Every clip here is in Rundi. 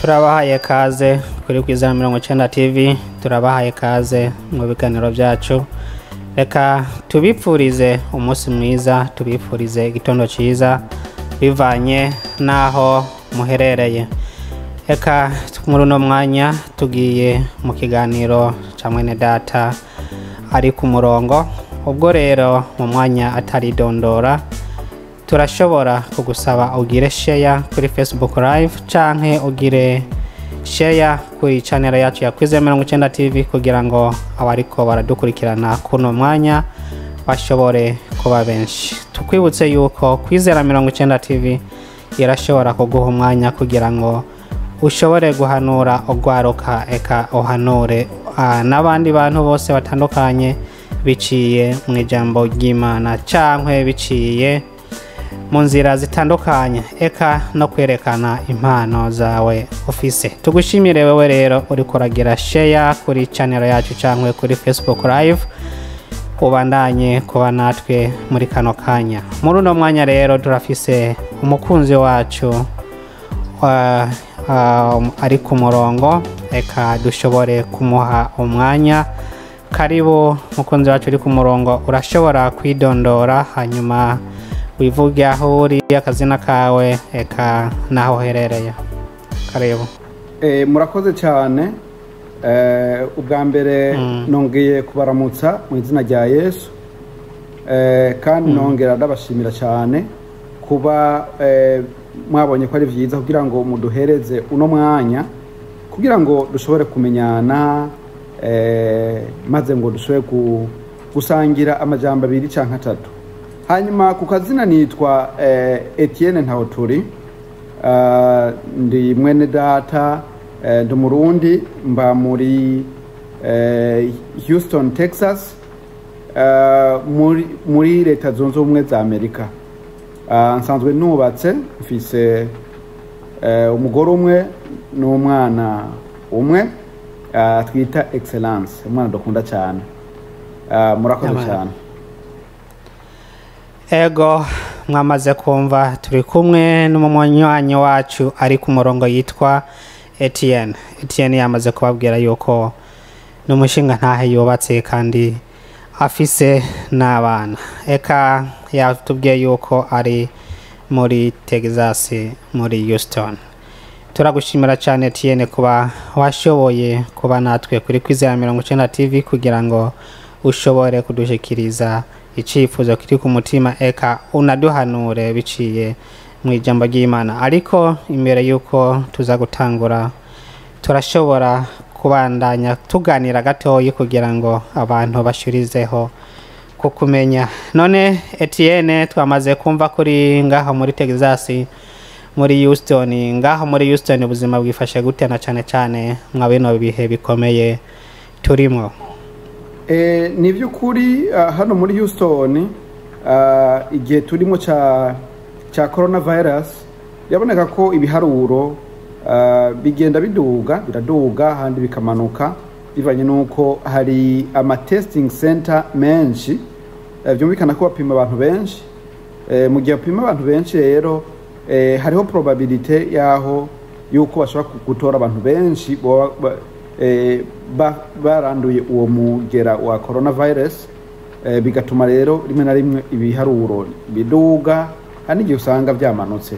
turabahaye kaze kuri kwizera mirongo icyenda tv turabahaye kaze mu biganiro byacu reka tubipfurize umunsi mwiza tubipfurize igitondo cyiza bivanye n'aho muherereye reka muri uno mwanya tugiye mu kiganiro cya mwene data ari ku murongo ubwo rero mu mwanya ataridondora turashobora kugusaba ugire sheya kuri facebook live canke ugire sheya kuri channel yacu ya kwize mirongo icyenda tv kugira ngo abariko baradukurikirana kuno mwanya bashobore kuba benshi tukwibutse yuko kwizera mirongo icyenda tv irashobora kuguha umwanya kugira ngo ushobore guhanura ugwaruka eka uhanure ah, n'abandi bantu bose batandukanye biciye mu ijambo ry'imana cankwe biciye mu nzira zitandukanye eka no kwerekana impano zawe ufise tugushimire wewe rero uri kuragira sheya kuri channel yacu cyangwa kuri facebook live ubandanye kuba natwe muri kano kanya muri uno mwanya rero turafise umukunzi wacu wa- um, ari ku murongo reka dushobore kumuha umwanya karibu mukunzi wacu uri ku murongo urashobora kwidondora hanyuma wivuge aho uri akazina kawe eka n'aho uherereye karibu Eh, murakoze cyane Eh, ubwa mbere nongeye kubaramutsa mu izina rya yesu Eh, kandi nongera ndabashimira cyane kuba eh, mwabonye ko ari byiza kugira ngo muduhereze uno mwanya kugira ngo dushobore kumenyana eh, maze ngo dushobore gu- gusangira amajambo abiri cyangwa atatu hanyuma ku kazina nitwa eh, etienne ntawuturi Uh, ndi mwene data uh, ndi umurundi mba muri uh, houston texas uh, muri, muri leta zunze ubumwe za amerika uh, nsanzwe nubatse mfise uh, umugore umwe n'umwana umwe uh, twita excellence umwana dukunda cyane uh, murakoze Amen. cyane ego mwamaze kumva turi kumwe n'umunywanyi wacu ari ku murongo yitwa etienne etienne yamaze kubabwira yuko ni umushinga ntahe yubatse kandi afise n'abana eka yatubwiye yuko ari muri texas muri houston turagushimira cyane etienne kuba washoboye kuba natwe kuri kwizera mirongo icyenda tv kugira ngo ushobore kudushikiriza icyifuzo kiri ku mutima eka unaduhanure biciye mu ijambo ry'imana ariko imbere y'uko tuza gutangura turashobora kubandanya tuganira gatoya kugira ngo abantu bashurizeho kukumenya none etienne twamaze kumva kuri ngaho muri texas muri houston ngaho muri houston ubuzima bwifashe gute na cyane cyane mwa bino bihe bikomeye turimo Eh, ni by'ukuri ah, hano muri houston ah, igihe turimo cya cya coronavirus biraboneka ko ibiharuro ah, bigenda biduga biraduga ahandi bikamanuka bivanye n'uko hari ama testing center menshi eh, byumvikana ko bapima abantu benshi eh, mu gihe bapima abantu benshi rero eh, hariho probabilite y'aho yuko bashobora gutora abantu benshi boba- ba- eh, ba- baranduye uwo mugera wa coronavirus eh, bigatuma rero rimwe na rimwe ibiharuro biduga hari n'igihe usanga byamanutse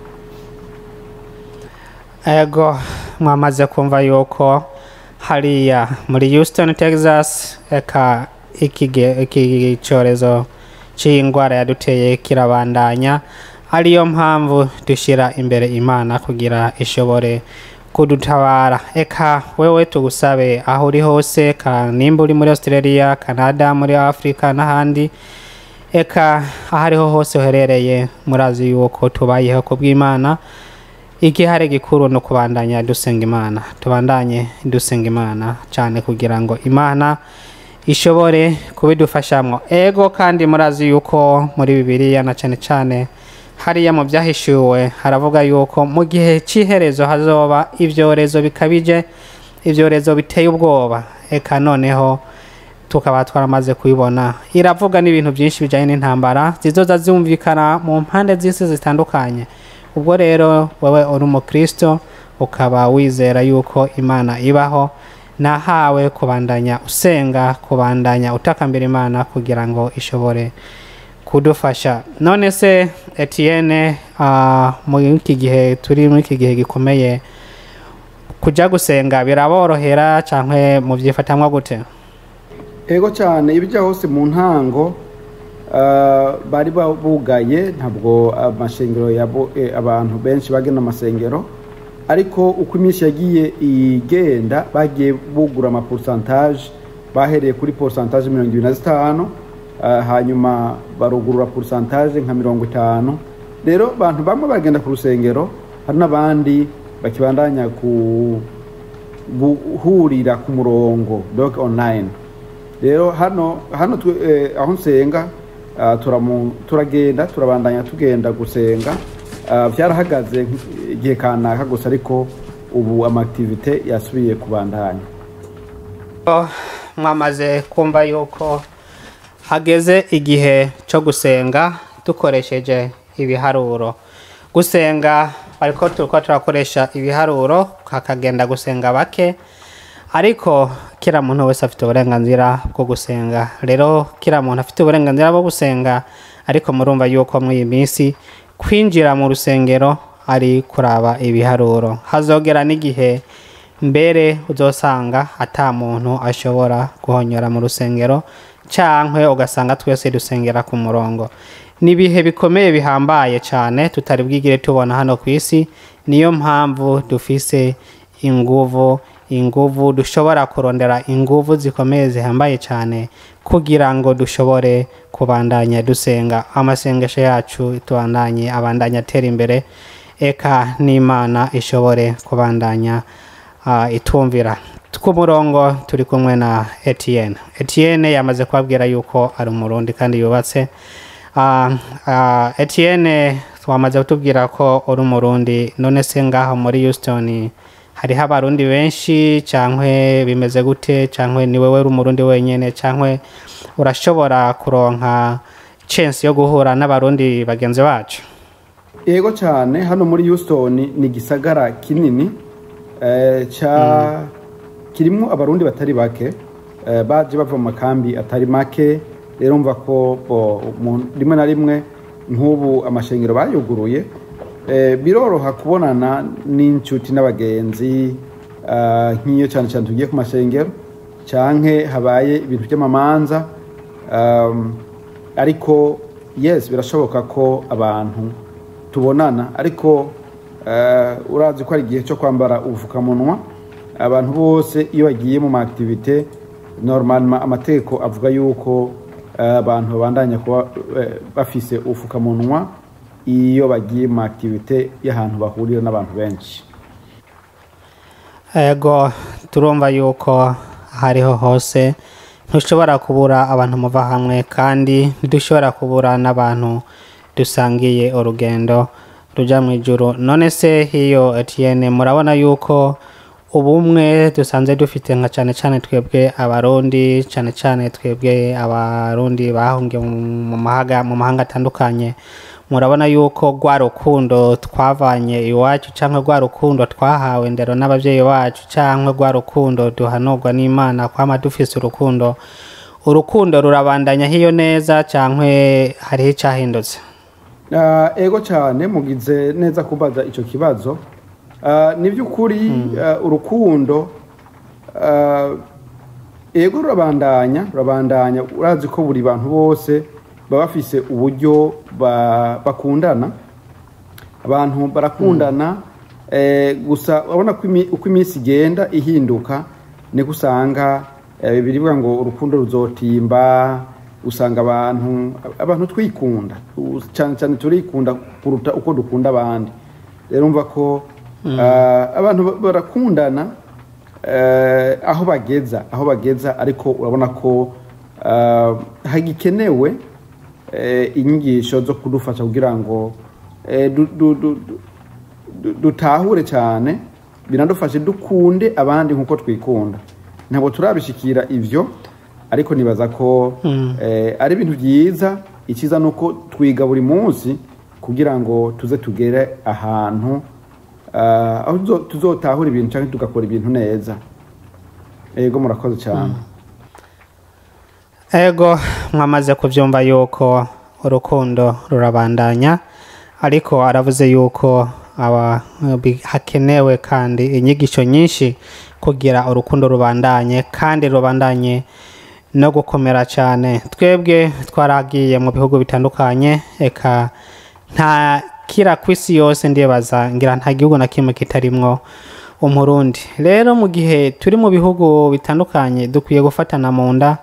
ego mwamaze kumva yuko hariya muri houston texas eka ikige- iki cyorezo cy'indwara yaduteye kirabandanya ariyo mpamvu dushyira imbere imana kugira ishobore kudutabara eka wewe tugusabe aho uri hose ka nimba uri muri australia canada muri afurika n'ahandi eka aho ariho hose uherereye murazi yuko tubayeho ku bw'imana igihare gikuru ni ukubandanya dusenga imana tubandanye dusenga imana cyane kugira ngo imana ishobore kubidufashamo ego kandi murazi yuko muri bibiliya na cyane cyane hariya mu byahishuwe haravuga yuko mu gihe cy'iherezo hazoba ibyorezo bikabije ibyorezo biteye ubwoba eka noneho tukaba twaramaze kubibona iravuga n'ibintu byinshi bijyanye n'intambara zizoza zumvikana mu mpande z'isi zitandukanye ubwo rero wowe uri umukristo ukaba wizera yuko imana ibaho nahawe kubandanya usenga kubandanya utakambira imana kugira ngo ishobore kudufasha none se etienne uh, muri iki gihe turi muri iki gihe gikomeye kujya gusenga biraborohera cyangwa mubyifatamwa gute ego cyane ibijya hose mu ntango ah, bari ba- bugaye ntabwo amashengero yabo- eh, abantu benshi bagena amasengero ariko uko iminsi yagiye igenda bagiye bugura amaporusantaje bahereye kuri porusantaje mirongo ibiri na zitanu ah, hanyuma barugurura porusantaje nka mirongo itanu rero abantu bamwe bagenda ku rusengero hari n'abandi bakibandanya ku guhurira ku murongo dog online rero hano hano twe- eh, aho nsenga ah, turamu- turagenda turabandanya tugenda gusenga Ah, byarahagaze nk- igihe kanaka gusa ariko ubu amakitivite yasubiye kubandanya Oh, mwamaze kumva yuko hageze igihe cyo gusenga dukoresheje ibiharuro gusenga ariko turiko turakoresha ibiharuro hakagenda gusenga bake ariko kila muntu wese afite uburenganzira bwo gusenga rero kila muntu afite uburenganzira bwo gusenga ariko murumva yuko muri iyi minsi kwinjira mu rusengero ari kuraba ibiharuro hazogera n'igihe mbere uzosanga ata muntu ashobora guhonyora mu rusengero cyangwa ugasanga twese dusengera ku murongo ni ibihe bikomeye bihambaye cyane tutari bwigire tubona hano ku isi niyo mpamvu dufise inguvu inguvu dushobora kurondera inguvu zikomeye zihambaye cyane kugira ngo dushobore kubandanya dusenga amasengesho yacu tubandanye abandanya atera imbere eka n'imana ishobore kubandanya uh, itumvira ku murongo turi kumwe na etienne etienne yamaze kubabwira yuko ari umurundi kandi yubatse uh, uh, etienne twamaze kutubwira ko uri umurundi none se ngaho muri houston hariho abarundi benshi cyangwa bimeze gute cyangwa ni wowe uri umurundi wenyine cyangwa urashobora kuronka chance yo guhura n'abarundi bagenzi bacu yego cyane hano muri houston ni igisagara kinini eh, ca kirimo abarundi batari bake eh, baje bava mu makambi atari make rero mva ko bo, mu- rimwe na rimwe nk'ubu amashengero bayuguruye eh, biroroha kubonana n'inshuti n'abagenzi ah, nk'iyo cyane cyane tugiye ku mashengero canke habaye ibintu by'amamanza um, ariko yes birashoboka ko abantu tubonana ariko eh, urazi ko ari igihe cyo kwambara ubupfukamunwa abantu bose iyo bagiye mu maaktivite normalement amategeko avuga yuko eh, abantu babandanya kuba eh, bafise ubupfukamunwa iyo bagiye mu maaktivite y'ahantu bahurira n'abantu benshi ego turumva yuko hariho hose ntushobora kubura abantu muva hamwe kandi ntidushobora kubura n'abantu dusangiye urugendo rujya mu ijuru none se hiyo etienne murabona yuko ubumwe dusanze dufite nka cyane cyane twebwe abarundi cyane cyane twebwe abarundi bahungiye mu- mu mahaga mu mahanga atandukanye murabona yuko rwa rukundo twavanye iwacu cyangwa rwa rukundo twahawe ndero n'ababyeyi bacu cyangwa rwa rukundo duhanurwa n'imana kwama dufise urukundo urukundo rurabandanya hiyo neza cyangwa hariho icyahindutse Ah, ego cyane mugize neza kubaza icyo kibazo Ah, ni by'ukuri ah, urukundo ah, ego rurabandanya rurabandanya urazi ko buri bantu bose baba bafise uburyo ba- bakundana abantu barakundana eh, gusa urabona ko imi- uko iminsi igenda ihinduka niko usanga eh, birivuga ngo urukundo ruzotimba usanga abantu abantu twikunda U- cyane cyane turikunda kuruta uko dukunda abandi rero umva ko ah, abantu ba- barakundana eh, aho bageza aho bageza ariko urabona ko ah, hagikenewe eh, inyigisho zo kudufasha kugira ngo eh, du- du- du- du- du- dutahure cyane binadufashe dukunde abandi nk'uko twikunda ntabwo turabishikira ivyo ariko nibaza ko eh, ari ibintu byiza icyiza ni uko twiga buri munsi kugira ngo tuze tugere ahantu ah, aho tuzo- tuzotahura ibintu cyangwa tugakora ibintu neza ego murakoze cyane ego mwamaze kubyumva yuko urukundo rurabandanya ariko aravuze yuko aba bi- hakenewe kandi inyigisho nyinshi kugira urukundo rubandanye kandi rubandanye no gukomera cyane twebwe twaragiye mu bihugu bitandukanye eka nta kira ku isi yose ndibaza ngira nta gihugu na kimwe kitarimwo umurundi rero mu gihe turi mu bihugu bitandukanye dukwiye gufatana mu nda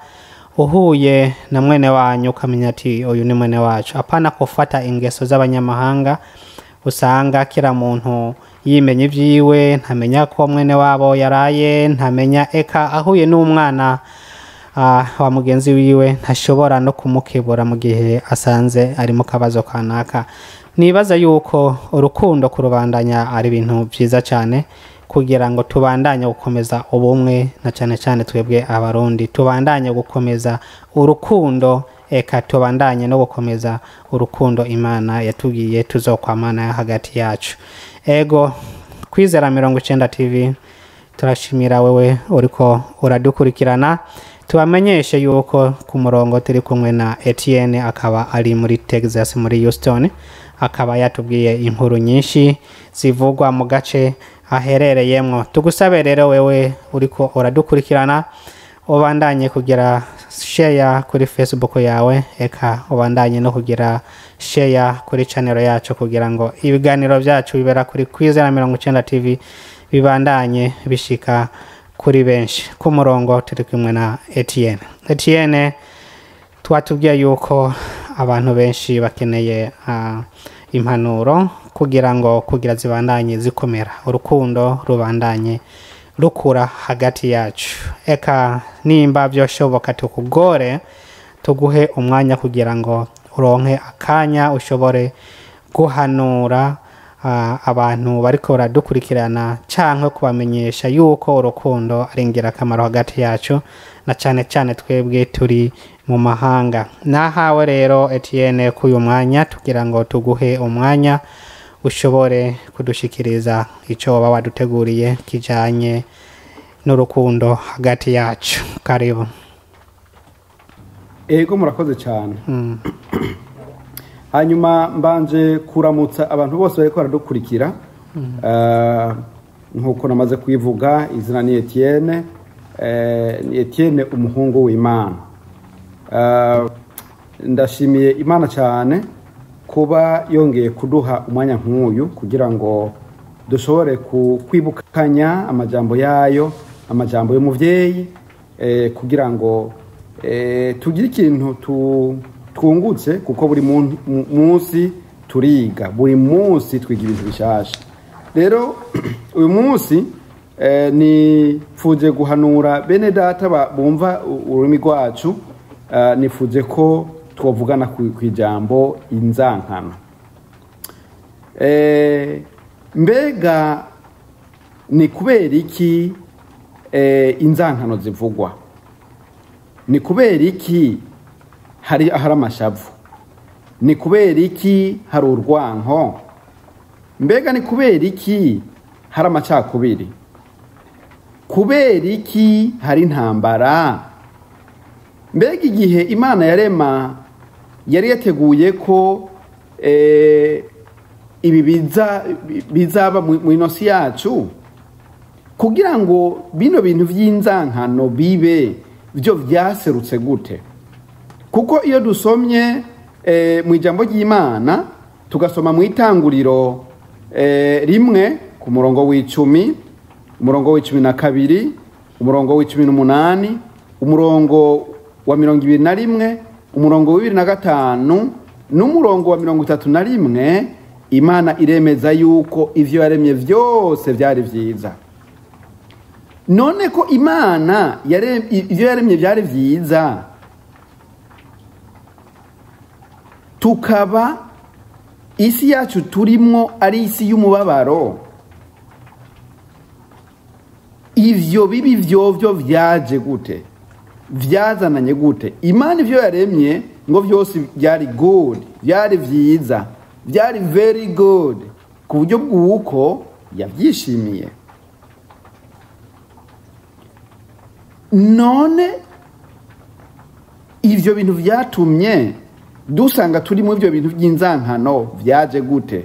uhuye na mwene wanyu ukamenya ati uyu ni mwene wacu apana kufata ingeso z'abanyamahanga usanga kila muntu yimenya ibyiwe ntamenya ko mwene wabo yaraye ntamenya eka ahuye n'umwana ah, wa mugenzi wiwe ntashobora no kumukebura mu gihe asanze ari mu kabazo kanaka nibaza yuko urukundo kurubandanya ari ibintu byiza cyane kugira ngo tubandanye gukomeza ubumwe na cyane cyane twebwe abarundi tubandanye gukomeza urukundo eka tubandanye no gukomeza urukundo imana yatubwiye tuzokwamana hagati yacu ego kwizera mirongo icyenda tv turashimira wewe uriko uradukurikirana tubamenyeshe yuko ku murongo turi kumwe na etienne akaba ari muri texas muri houston akaba yatubwiye inkuru nyinshi zivugwa mu gace aherereyemo tugusabe rero wewe uriko uradukurikirana ubandanye kugira sheya kuri facebook yawe eka ubandanye no kugira sheya kuri channel yacu kugira ngo ibiganiro byacu bibera kuri kwizera mirongo icyenda tv bibandanye bishika kuri benshi ku murongo turi kumwe na etienne etienne twatubwiye yuko abantu benshi bakeneye ah, impanuro kugira ngo kugira zibandanye zikomera urukundo rubandanye rukura hagati yacu eka nimba byoshoboka tukugore tuguhe umwanya kugira ngo uronke akanya ushobore guhanura ah, abantu bariko baradukurikirana cyangwa kubamenyesha yuko urukundo ari ingirakamaro hagati yacu na cyane cyane twebwe turi mu mahanga nahawe rero etienne k'uyu mwanya tugira ngo tuguhe umwanya ushobore kudushikiriza icyo waba waduteguriye kijyanye n'urukundo hagati yacu karibu ego murakoze cyane Mm. hanyuma mbanje kuramutsa abantu bose bariko baradukurikira Eh, nk'uko namaze kwivuga izina ni etienne Eh, ni etienne umuhungu w'imana Eh, ndashimiye imana cyane kuba yongeye kuduha umwanya nk'uyu kugira ngo dushobore ku- kwibukanya amajambo yayo amajambo y'umuvyeyi eh, kugira ngo eh, tugire ikintu tu- twungutse kuko buri mun- mu- munsi turiga buri munsi twiga ibintu bishasha rero uyu munsi eh, nifuje guhanura bene data ba- bumva u- ururimi rwacu eh, nifuje ko twavugana ku ku ijambo inzankano Eh, mbega ni kubera iki eh, inzankano zivugwa ni kubera iki hari hari amashavu ni kubera iki hari urwanko mbega ni kubera iki hari amacakubiri kubera iki hari intambara mbega igihe imana yarema yari yateguye ko eh, ibi biza bizaba mu mu inosi yacu kugira ngo bino bintu by'inzankano bibe byo byaserutse gute kuko iyo dusomye eh, mu ijambo ry'imana tugasoma mu itanguriro eh, rimwe ku murongo w'icumi umurongo w'icumi na kabiri umurongo w'icumi n'umunani umurongo wa mirongo ibiri na rimwe umurongo wa bibiri na gatanu n'umurongo wa mirongo itatu na rimwe imana iremeza yuko ivyo yaremye vyose vyari vyiza none ko imana yare- ivyo yaremye vyari vyiza tukaba isi yacu turimwo ari isi y'umubabaro ivyo bibi vyovyo vyaje gute vyazananye gute imana ivyo yaremye ngo vyose byari good byari vyiza byari very good ku buryo bw'uko yabyishimiye none ibyo bintu byatumye dusanga turi mu ibyo bintu by'inzankano byaje gute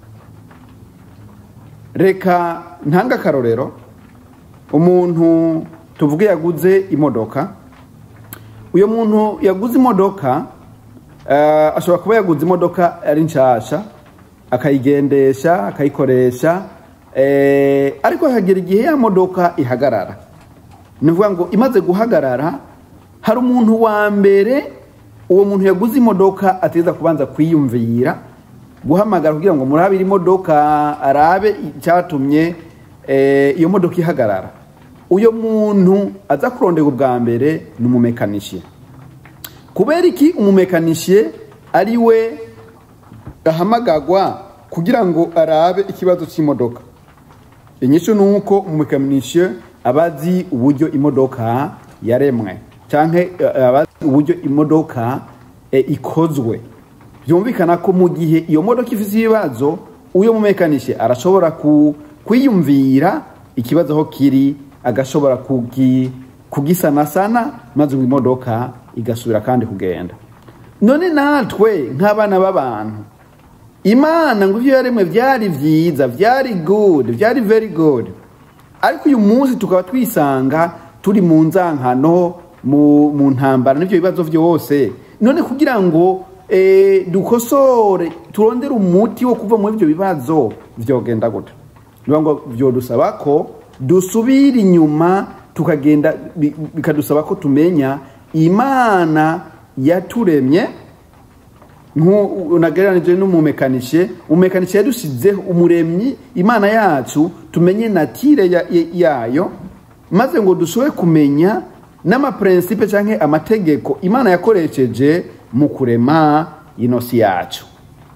reka ntanga akarorero umuntu tuvuge yaguze imodoka uyu muntu yaguze imodoka ashobora kuba yaguze imodoka ari nshyashya akayigendesha akayikoresha ariko hagera igihe ya modoka ihagarara ni ukuvuga ngo imaze guhagarara hari umuntu wa mbere uwo muntu yaguze imodoka ateza kubanza kwiyumvira guhamagara kugira ngo murabire imodoka arabe icyatumye iyo modoka ihagarara uyu muntu aza kurondera ubwa mbere ni umumekanishe kubera iki umumekanishe ari we ahamagagwa kugira ngo arabe ikibazo cy'imodoka inyishu ni uko umumekanishe aba azi uburyo imodoka yaremwe cyangwa aba azi uburyo imodoka ikozwe byumvikana ko mu gihe iyo modoka ifite ibibazo uyo mumekanishe arashobora kwiyumvira ikibazo aho kiri agashobora kugisanasana maze imodoka igasubira kandi kugenda none natwe nk'abana b'abantu imana ngo ibyo yaremwe byari byiza byari good byari very good ariko uyu munsi tukaba twisanga turi mu nzankano mu ntambara n'ibyo bibazo byose none kugira ngo dukosore turondere umuti wo kuva muri ibyo bibazo byogenda gute niyo ngo byodusaba ko dusubira inyuma tukagenda bikadusaba ko tumenya imana yaturemye unagereranije n'umumekanishe umumekanishe yadusizeho umuremyi imana yacu tumenye natire yayo maze ngo dushobore kumenya n'amapurensipe cyangwa amategeko imana yakoresheje mu kurema inosi yacu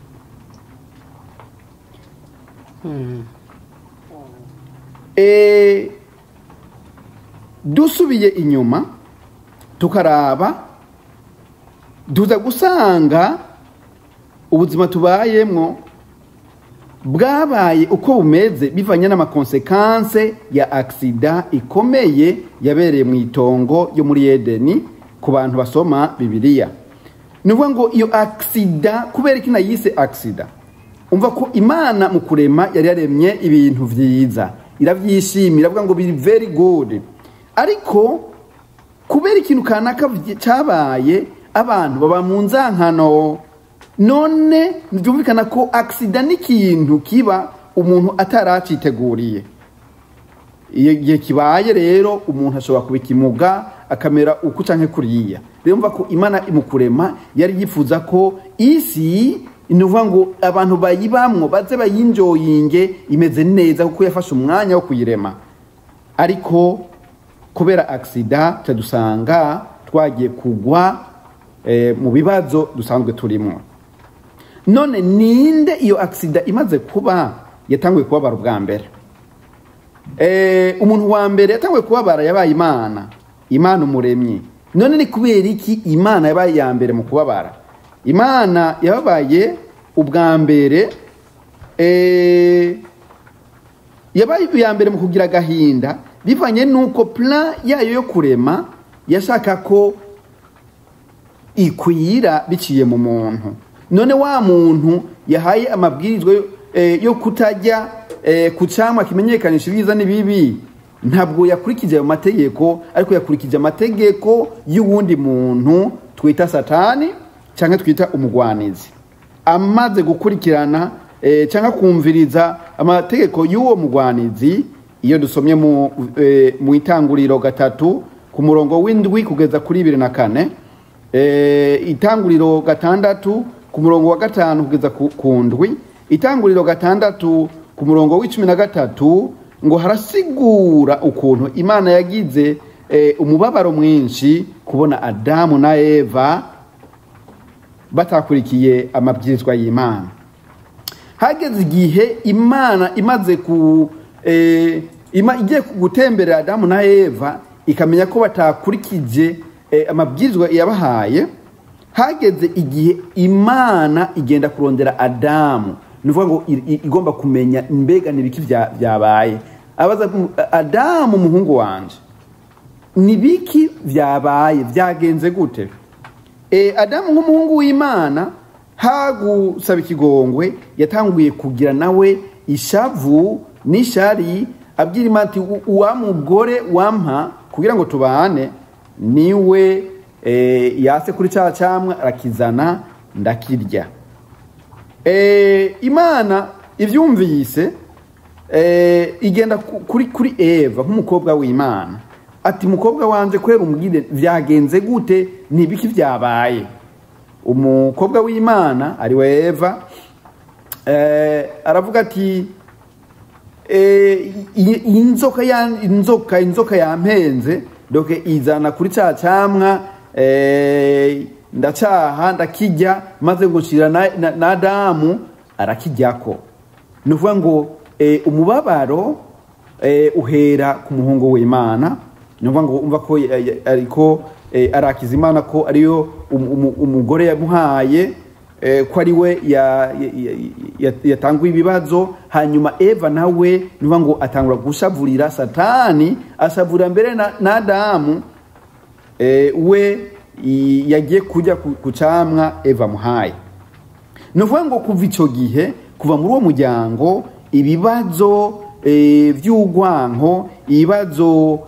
dusubiye inyuma tukaraba tuza gusanga ubuzima tubayemo bwabaye uko bumeze bivanye n'amakonsekanse ya agisida ikomeye yabereye mu itongo yo muri edeni ku bantu basoma bibiliya ni ukuvuga ngo iyo agisida kubera ko inayise agisida umva ko imana mu kurema yari yaremye ibintu byiza irabyishimira iravuga ngo biri very good ariko kubera ikintu kanaka cyabaye abantu baba mu nzankano none byumvikana ko agisida n'ikintu kiba umuntu ataraciteguriye igihe kibaye rero umuntu ashobora kubikimuga akamera uku cyangwa kuriya rero mva ko imana mu kurema yari yifuza ko isi ni ukuvuga ngo abantu bayibamwo baze bayinjoyinge imeze neza kuko yafashe umwanya wo kuyirema ariko kubera agisida dusanga twagiye kugwa mu bibazo dusanzwe turimo none ninde iyo agisida imaze kuba yatanguye kubabara ubwa mbere umuntu wa mbere yatanguye kubabara yabaye imana imana umuremyi none ni kubera iki imana yabaye iya mbere mu kubabara imana yababaye ubwa mbere yabaye iya mbere mu kugira agahinda bivanye n'uko plan yayo yo kurema yashaka ko ikwira biciye mu muntu none wa muntu yahaye amabwirizwa yo kutajya ku cyamwa kimenyekanisha ibyiza n'ibibi ntabwo yakurikije ayo mategeko ariko yakurikije amategeko y'uwundi muntu twita satani cyangwa twita umugwanizi amaze gukurikirana cyangwa kumviriza amategeko y'uwo mugwanizi iyo dusomye mu itanguriro gatatu ku murongo w'indwi kugeza kuri bibiri na kane itanguriro gatandatu ku murongo wa gatanu kugeza ku ndwi itanguriro gatandatu ku murongo w'icumi na gatatu ngo harasigura ukuntu imana yagize umubabaro mwinshi kubona adamu na eva batakurikiye amabwirizwa y'imana hageze igihe imana imaze ku igiye gutemberera adamu na eva ikamenya ko batakurikije amabwirizwa yabahaye hageze igihe imana igenda kurondera adamu ni ukuvuga ngo i- i- igomba kumenya mbega n'ibiki bya- byabaye abaza adamu umuhungu wanje ni biki byabaye byagenze gute e, adamu nk'umuhungu w'imana hagusaba ikigongwe yatanguye kugira nawe ishavu n'ishari abwira imana ati "U- uwa mugore wampa kugira ngo tubane niwe e, yase kuri cya cyamwa arakizana ndakirya e, imana ibyumvise e, igenda ku- kuri kuri eva nk'umukobwa w'imana ati mukobwa wanje kubera umbwire byagenze gute ni ibiki byabaye umukobwa w'imana ari we eva eh, aravuga ati eh, i- i- inzoka ya inzoka inzoka yampenze doke izana kuri cya cyamwa eh, ndacaha ndakijya maze ngo nshira na, na, na adamu arakijyako ni ukuvuga ngo eh, umubabaro eh, uhera ku muhungu w'imana ni ukuvuga ngo umva ko eh, eh, ariko eh, arakiza imana ko ariyo um- um- umugore yamuhaye eh, ko ari we ya- ya- ya- ya- yatanguye ibibazo hanyuma eva nawe ni ukuvuga ngo atangura gushavurira satani ashavurira mbere na, na adamu eh, we i- yagiye kujya ku ku camwa eva muhaye ni ukuvuga ngo kuva icyo gihe kuva muri uwo muryango ibibazo eh, by'urwanko ibibazo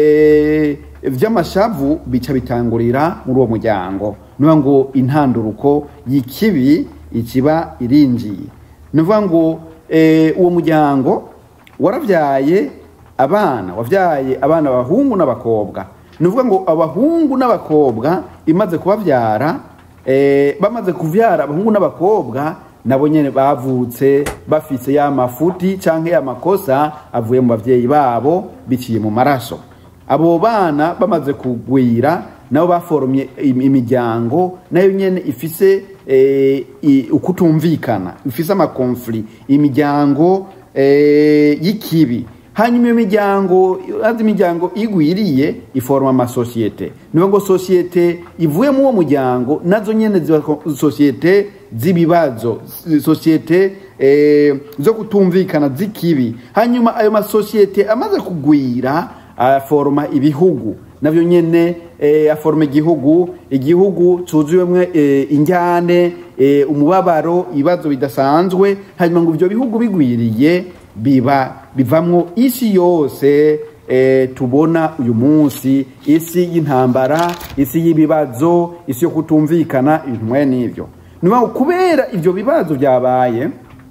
eh, by'amashavu bica bitangurira muri uwo muryango ni ukuvuga ngo intanduruko y'ikibi ikiba irinjiye ni ukuvuga ngo eh, uwo muryango warabyaye abana wabyaye abana abahungu n'abakobwa ni ukuvuga ngo abahungu n'abakobwa imaze kubabyara eh, bamaze kuvyara abahungu n'abakobwa nabo nyene bavutse bafise ya mafuti canke ya makosa avuye mu bavyeyi babo biciye mu maraso abo bana bamaze kugwira nabo baforomye im- imiryango nayo nyene ifise eh, i- ukutumvikana ifise amakonfli imiryango eh, y'ikibi hanyuma iyo miryango azi imiryango igwiriye iforoma amasosiyete niyo ngo sosiyete ivuye muri uwo muryango nazo nyene ziba ko- sosiyete z'ibibazo s- sosiyete eh, zo kutumvikana z'ikibi hanyuma ayo masosiyete amaze kugwira aforoma ibihugu navyo nyene eh, aforoma igihugu igihugu cuzuwemwo eh, injyane eh, umubabaro ibibazo bidasanzwe hanyuma ngo ivyo bihugu bigwiriye biba bivamwo isi yose eh, tubona uyu munsi isi y'intambara isi y'ibibazo isi yo kutumvikana ibintu mwe n'ivyo ni ukuvuga ngo kubera ivyo bibazo byabaye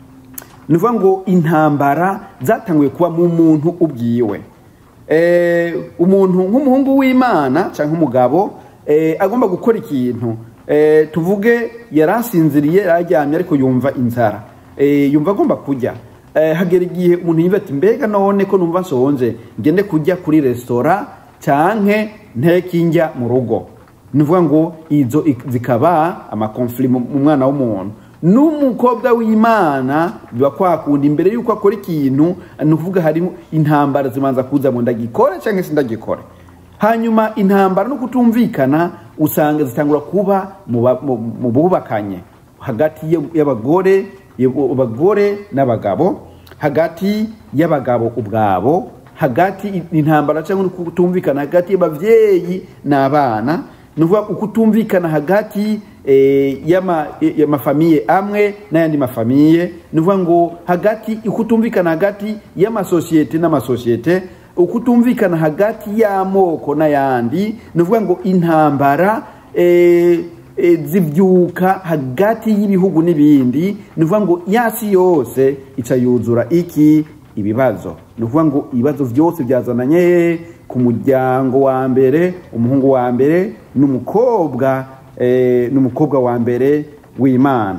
ni ukuvuga ngo intambara zatanguye kuba mu muntu ubwiwe eh, umuntu nk'umuhungu w'imana cyangwa umugabo eh, agomba gukora ikintu eh, tuvuge yarasinziriye yararyamye ariko yumva inzara eh, yumva agomba kurya eh, hagera igihe umuntu yumva ati mbega none ko numva nshonje ngende kurya kuri resitora canke nteke njya mu rugo ni ukuvuga ngo izo ik- zikaba amakonfli mu mu mwana w'umuntu n'umukobwa w'imana biba kwakunda imbere y'uko akora ikintu ni ukuvuga harimo intambara zimanza kuza ngo ndagikore cyangwa se ndagikore hanyuma intambara no kutumvikana usanga zitangura kuba mu ba- mu- mu bubakanye hagati y'ab- y'abagore abagore n'abagabo hagati y'abagabo ubwabo hagati intambara cyangwa kutumvikana hagati y'abavyeyi n'abana ni ukuvuga ukutumvikana hagati eh, y'ama- y'amafamiye amwe n'ayandi mafamiye ni ukuvuga ngo hagati ukutumvikana hagati y'amasosiyete n'amasosiyete ukutumvikana hagati y'amoko n'ayandi ni ukuvuga ngo intambara eh, eh, zivyuka hagati y'ibihugu n'ibindi ni ukuvuga ngo yasi yose ica yuzura iki ibibazo ni ukuvuga ngo ibibazo byose byazananye ku muryango wa mbere umuhungu wa mbere n'umukobwa eh, n'umukobwa wa mbere w'imana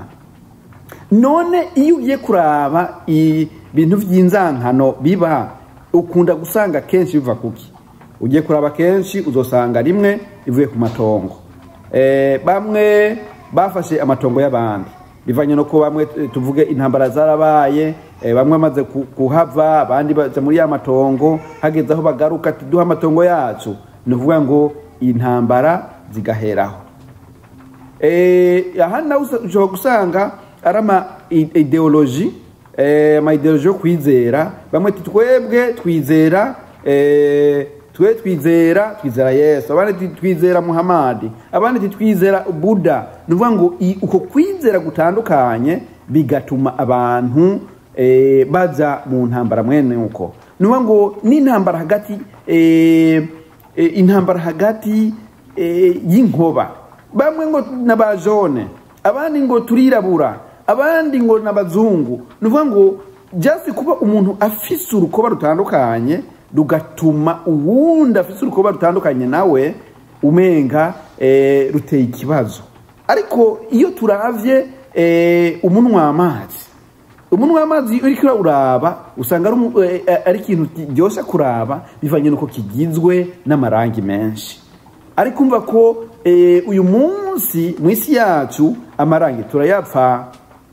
none iyo ugiye kuraba ibintu by'inzankano biba ukunda gusanga kenshi biva kuki ugiye kuraba kenshi uzosanga rimwe ivuye ku matongo Eh, bamwe bafashe amatongo y'abandi bivanye no ko bamwe eh, tuvuge intambara zarabaye eh, bamwe bamaze ku- kuhava abandi baza muri ya matongo hageze aho bagaruka ati duha amatongo yacu ni ukuvuga ngo intambara zigaheraho Eh, aha nawe usa- ushobora gusanga ari ama i- ideoloji eh, ama ideoloji yo kwizera bamwe ati twebwe twizera eh, twe twizera twizera yesu abandi ati twizera muhamadi abandi ati twizera buda ni ukuvuga ngo i- uko kwizera gutandukanye bigatuma abantu eh, baza mu ntambara mwene uko ni ukuvuga ngo n'intambara hagati eh, eh, intambara hagati eh, y'inkoba bamwe ngo n'abajone abandi ngo turirabura abandi ngo n'abazungu ni ukuvuga ngo just kuba umuntu afise urukoba rutandukanye rugatuma uwundi afise urukoba rutandukanye nawe umenga eh, ruteye ikibazo ariko iyo turavye eh, umunwa w'amazi umunwa w'amazi uriko uraba usanga ari umu- eh, eh, ari ikintu kiryoshe kuraba bivanye nuko kigizwe n'amarangi menshi ariko umva ko eh, uyu munsi mu isi yacu amarangi turayapfa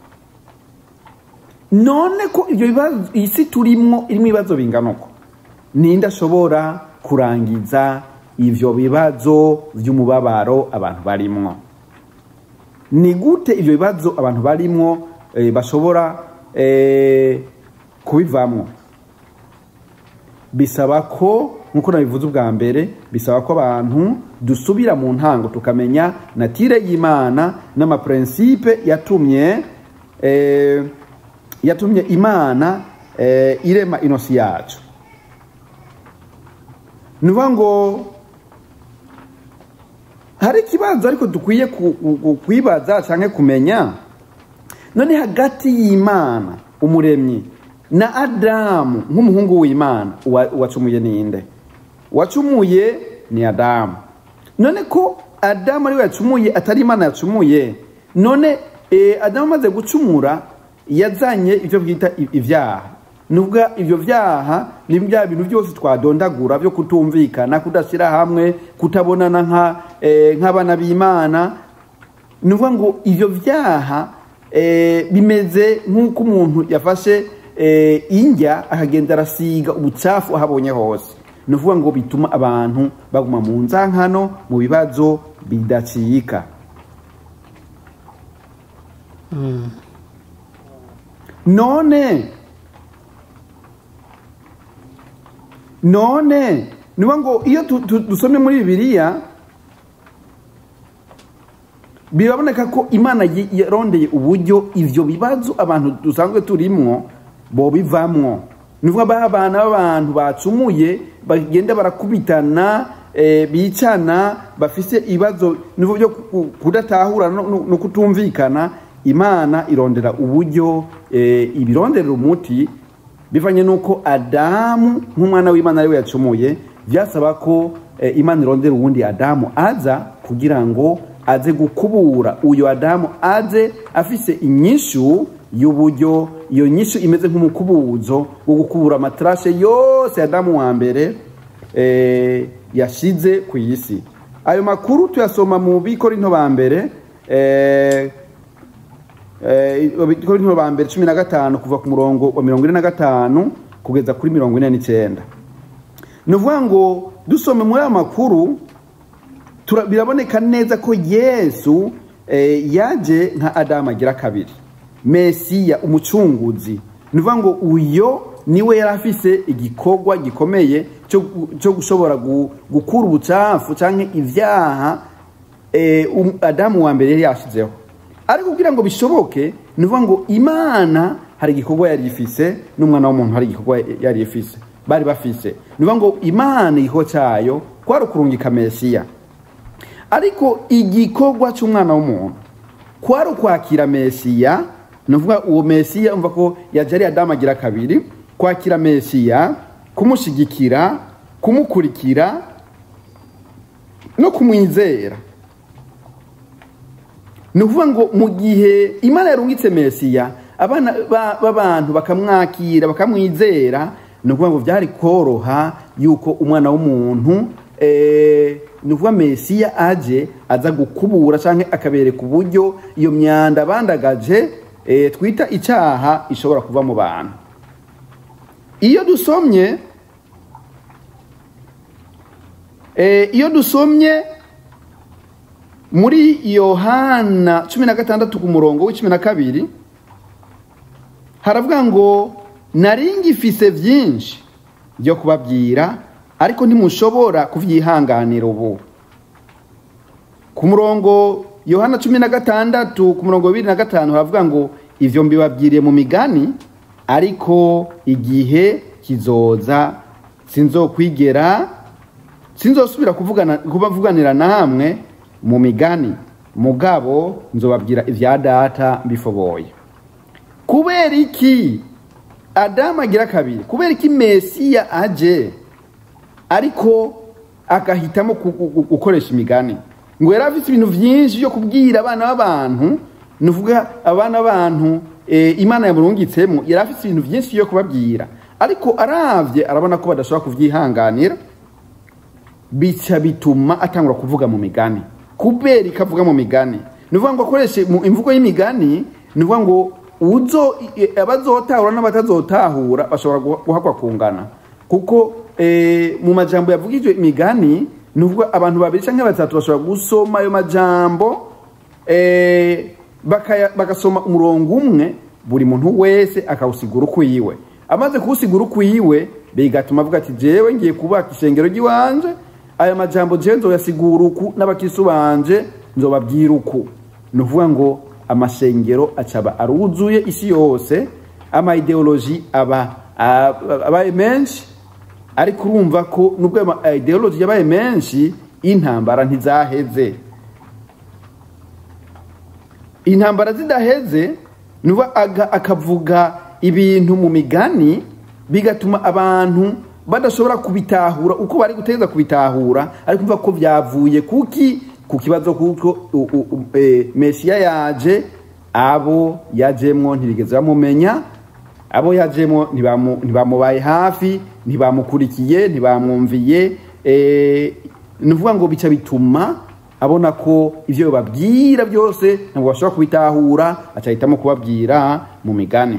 none ko ibyo bibazo isi turimwo irimo ibibazo bingana uko ninde ashobora kurangiza ivyo bibazo vy'umubabaro abantu barimwo ni gute ivyo bibazo abantu barimwo eh, bashobora eh, kubivamwo bisaba ko nkuko nabivuze ubwa mbere bisaba ko abantu dusubira mu ntango tukamenya natire y'imana n'amaprincipe yatumye eh, yatumye imana eh, irema inosi yacu ni ukuvuga ngo hari ikibazo ariko dukwiye ku- ku- ku- kwibaza cyangwa kumenya none hagati y'imana umuremyi na adamu nk'umuhungu w'imana uwa- uwacumuye ninde uwacumuye ni adamu none ko adamu ariwe yacumuye atari imana yacumuye none eh, adamu amaze gucumura yazanye ibyo bwita i- ibyaha nubwo ibyo byaha ni bya bintu byose twadondagura byo kutumvikana kudashyira hamwe kutabonana nka eh, nk'abana b'imana ni ukuvuga ngo ibyo byaha eh, bimeze nk'uko umuntu yafashe eh, indya akagenda arasiga ubucafu aho abonye hose ni ukuvuga ngo bituma abantu baguma mu nzankano mu bibazo bidacika none none ni ukuvuga ngo iyo tu- tu- dusomye muri bibiliya biraboneka ko imana yi- yarondeye uburyo ivyo bibazo abantu dusanzwe turimwo bobivamwo ni ukuvuga ba abana b'abantu bacumuye bagenda barakubitana eh, bicana bafise ibibazo ni ukuvuga byo ku- kudatahura no- no no kutumvikana imana irondera uburyo eh, ibironderera umuti bivanye nuko adamu nk'umwana w'imana ariwe yacumuye byasaba ko eh, imana irondera uwundi adamu aza kugira ngo aze gukubura uyu adamu aze afise inyishu y'uburyo iyo nyishu imeze nk'umukubuzo wo gukubura amatarashe yose ya adamu wa mbere eh, yashize ku isi ayo makuru tuyasoma mu bikorinto ba mbere eh, Korinto ba mbere cumi na gatanu kuva ku murongo wa mirongo ine na gatanu kugeza kuri mirongo ine n'icyenda ni ukuvuga ngo dusome muri aya makuru tura- biraboneka neza ko yesu eh, yaje nka adamu agira kabiri mesiya umucunguzi ni ukuvuga ngo uyo niwe yari afise igikorwa gikomeye cyo gu- cyo gushobora gu- gukura ubucafu cyangwa ibyaha eh, um- adamu wa mbere yari yashizeho ariko kugira ngo bishoboke ni ukuvuga ngo imana hari igikorwa yari ifise n'umwana w'umuntu hari igikorwa yari ifise bari bafise ni ukuvuga ngo imana igikorwa cyayo kwari ukurungika mesiya ariko igikorwa cy'umwana w'umuntu kwari ukwakira mesiya ni ukuvuga uwo mesiya umva ko yaje ari adamu agira kabiri kwakira mesiya kumushyigikira kumukurikira no kumwizera ni ukuvuga ngo mu gihe imana yarungitse mesiya abana ba- b'abantu bakamwakira bakamwizera ni ukuvuga ngo byari koroha yuko umwana w'umuntu eh, ni ukuvuga mesiya aje aza gukubura cyangwa akabereka uburyo iyo myanda bandagaje eh, twita icyaha ishobora kuva mu bantu iyo dusomye eh, iyo dusomye muri yohana cumi na gatandatu ku murongo w'icumi na kabiri haravuga ngo nari ngifise byinshi byo kubabwira ariko ntimushobora kubyihanganira ubu ku murongo yohana cumi na gatandatu ku murongo wa bibiri na gatanu haravuga ngo ibyo mbibabwiriye mu migani ariko igihe kizoza sinzokwigera sinzosubira kuvugana kubavuganira namwe mu migani mugabo nzobabwira ibya data mbifoboye kubera iki adamu agira kabiri kubera iki mesiya aje ariko agahitamo ku- ku- gukoresha imigani ngo yari afite ibintu byinshi byo kubwira abana b'abantu ni ukuvuga abana b'abantu eh, imana yamurungitsemo yari afite ibintu byinshi byo kubabwira ariko aravye arabona ko badashobora kuvyihanganira bica bituma atangura kuvuga mu migani kubera ikavuga mu migani ni ukuvuga ngo akoreshe mu imvugo y'imigani ni ukuvuga ngo uzo i- abazotahura n'abatazotahura bashobora guha- guhakwa kungana kuko eh, mu majambo yavugijwe imigani ni ukuvuga abantu babiri cyangwa batatu bashobora gusoma ayo majambo eh, bakaya- bagasoma umurongo umwe buri muntu wese akawusigura ukwiwe amaze kuwusigura ukwiwe bigatuma avuga ati jewe ngiye kubaka ishengero ry'iwanje aya majambo jewe nzoyasigura uku n'abakristu banje nzobabwira uku ni ukuvuga ngo amashengero acaba aruzuye isi yose amayideoloji aba aba- abaye menshi ariko urumva ko nubwo ayo ma ideoloji yabaye menshi intambara ntizaheze intambara zidaheze nuba aga- akavuga ibintu mu migani bigatuma abantu badashobora kubitahura uko bari gutegeza kubitahura ariko umva ko byavuye kuki ku kibazo kuko u- u- u- eh, mesiya yaje abo yajemwo ntibigeze bamumenya abo yajemo ntibamu- ntibamubaye hafi ntibamukurikiye ntibamwumviye eh, ni ukuvuga ngo bica bituma abona ko ibyo babwira byose ntabwo bashobora kubitahura acahitamo kubabwira mu migani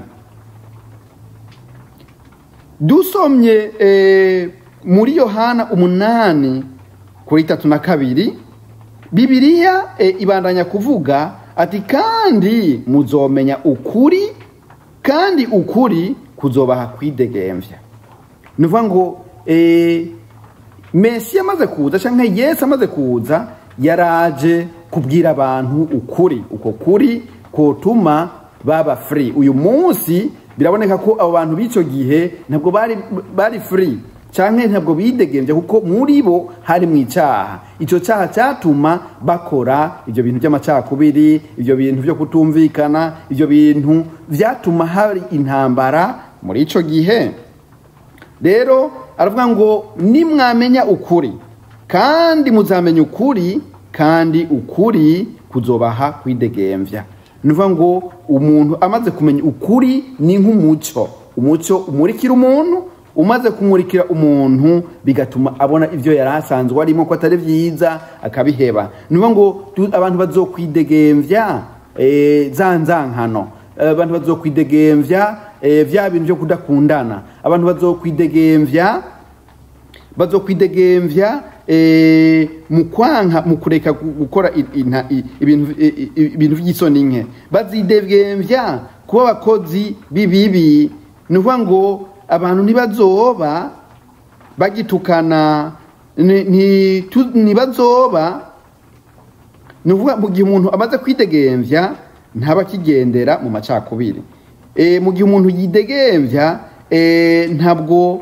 dusomye eh, muri yohana umunani kuri itatu na kabiri bibiliya eh, ibandanya kuvuga ati kandi muzomenya ukuri kandi ukuri kuzobaha kwidegemvya ni ukuvuga ngo eh, mesiya amaze kuza cyangwa yesu amaze kuza yaraje kubwira abantu ukuri uko kuri kotuma baba free uyu munsi biraboneka ko abo bantu b'icyo gihe ntabwo bari bari free cyangwa ntabwo bidegembye kuko muri bo hari mu icyaha icyo cyaha cyatuma bakora ibyo bintu by'amacakubiri ibyo bintu byo kutumvikana ibyo bintu byatuma hari intambara muri icyo gihe rero aravuga ngo nimwamenya ukuri kandi muzamenya ukuri kandi ukuri kuzobaha kwidegemvya ni ukuvuga ngo umuntu amaze kumenya ukuri ni nk'umuco umuco umurikira umuntu umaze kumurikira umuntu bigatuma abona ibyo yari asanzwe arimo ko atari byiza akabiheba ni ukuvuga ngo tu- abantu bazokwidegemvya eh, za nzankano Eh, abantu bazokwidegemvya eh, vya bintu byo kudakundana abantu bazokwidegemvya bazokwidegemvya eh, mu kwanka mu kureka gu- gukora i- inta- i- ibintu i- i- ibintu by'isoni nke bazidegemvya kuba abakozi b'ibibi ni ukuvuga ngo abantu ntibazoba bagitukana ni- ni- tu- ntibazoba ni ukuvuga mu gihe umuntu amaze kwidegemvya ntaba akigendera mu macakubiri e, mu gihe umuntu yidegemvya e, ntabwo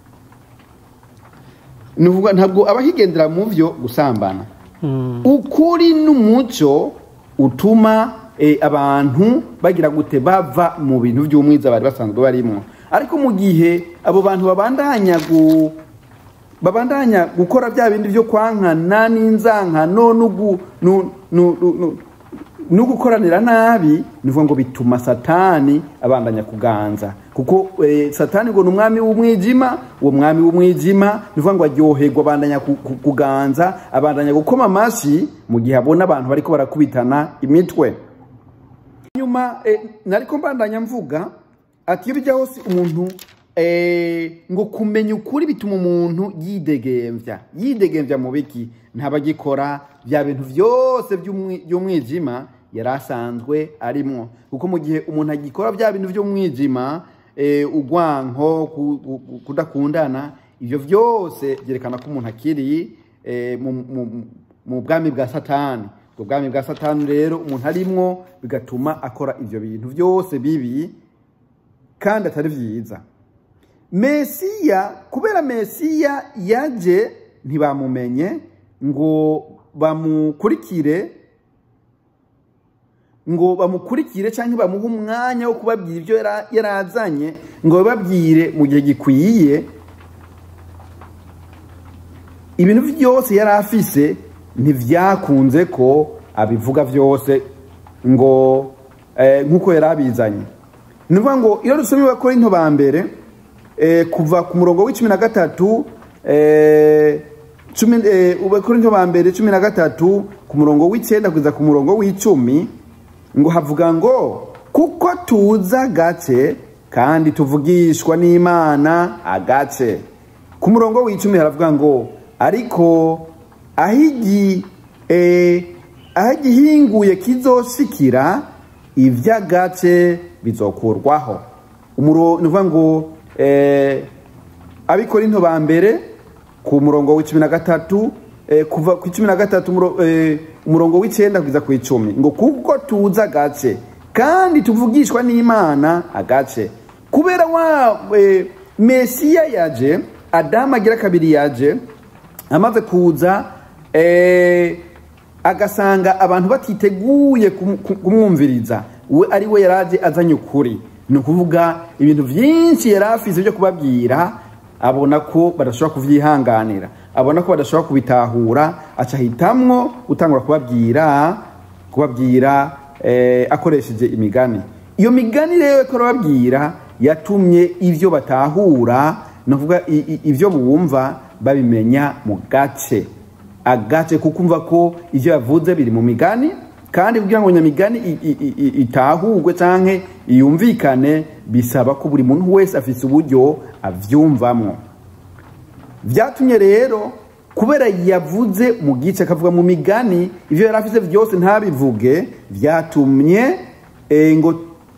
ni ukuvuga ntabwo aba akigendera mu vyo gusambana ukuri n'umuco utuma e, abantu bagira gute bava mu bintu by'umwiza bari basanzwe barimo ariko mu gihe abo bantu babandanya gu, babandanya gukora bya bindi byo kwankana n'inzankano n'ugu- nu- nu- nu- nu- no gukoranira nabi ni ukuvuga ngo bituma satani abandanya kuganza kuko eh, satani ngo ni umwami w'umwijima uwo mwami w'umwijima ni ukuvuga ngo aryoherwa abandanya ku- ku- kuganza abandanya gukoma amashyi mu gihe abona abantu bariko barakubitana imitwe nyuma eh, nariko mbandanya mvuga ati iyo bijya hose umuntu eh, ngo kumenya ukuri bituma umuntu yidegemvya yidegemvya mu biki ntabagikora bya bintu byose by'umwi- by'umwijima yari asanzwe arimwo kuko mu gihe umuntu agikora bya bintu by'umwijima eh, ugwanko ku- ku- ku- kudakundana ibyo byose byerekana ko umuntu akiri eh, mu, mu, mu bwami bwa satani ubwo bwami bwa satani rero umuntu arimwo bigatuma akora ibyo bintu byose bibi kandi atari byiza mesiya kubera mesiya yaje ntibamumenye ngo bamukurikire ngo bamukurikire cyangwa bamuhe umwanya wo kubabwira ibyo yara- yarazanye ngo bababwire mu gihe gikwiye ibintu byose yari afise ntibyakunze ko abivuga byose ngo eh, nk'uko yari abizanye ni ukuvuga ngo iyo dusomye abakorinto ba mbere eh, kuva ku murongo w'icumi na gatatu eh, cumi- eh, abakorinto ba mbere cumi na gatatu ku murongo w'icyenda kugeza ku murongo w'icumi ngo havuga ngo kuko tuza agace kandi tuvugishwa n'imana agace ku murongo w'icumi haravuga ngo ariko aho igi eh, aho igihinguye kizoshikira iby'agace bizokurwaho umuro ni ukuvuga ngo eh, abikorinto ba mbere ku murongo w'icumi na gatatu eh, kuva ku icumi na gatatu umuro- eh, umurongo w'icyenda kugeza ku icumi ngo kuko tuzi agace kandi tuvugishwa n'imana agace kubera wa eh, mesiya yaje adamu agira kabiri yaje amaze kuza eh, agasanga abantu batiteguye kum- kum- kumwumviriza we ari we yaraje azanye ukuri ni ukuvuga ibintu byinshi yari afise byo kubabwira abona ko badashobora kuvyihanganira abona ko badashobora kubitahura aca ahitamwo gutangura kubabwira kubabwira eh, akoresheje imigani iyo migani rero ko arababwira yatumye ivyo batahura ni ukuvuga i- i- ivyo bumva babimenya mu gace agace kuko umva ko ivyo yavuze biri mu migani kandi kugira ngo nyamigani i- i- i- i- itahurwe canke yumvikane bisaba ko buri muntu wese afise uburyo avyumvamwo vyatumye rero kubera yavuze mu gice akavuga mu migani ivyo yari afise vyose ntabivuge vyatumye eh, ngo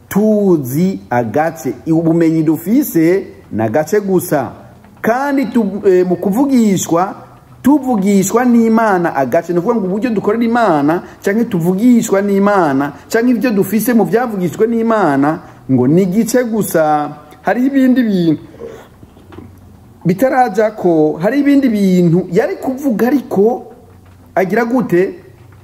tuzi agace ubumenyi dufise na gace gusa kandi tu, eh, mu kuvugishwa tuvugishwa n'imana agace ni ukuvuga ngo uburyo dukorera imana cyangwa tuvugishwa n'imana cyangwa ibyo dufise mu byavugishwa n'imana ngo ni igice gusa hariho ibindi bintu bitaraja ko hari ibindi bintu yari kuvuga ariko agira gute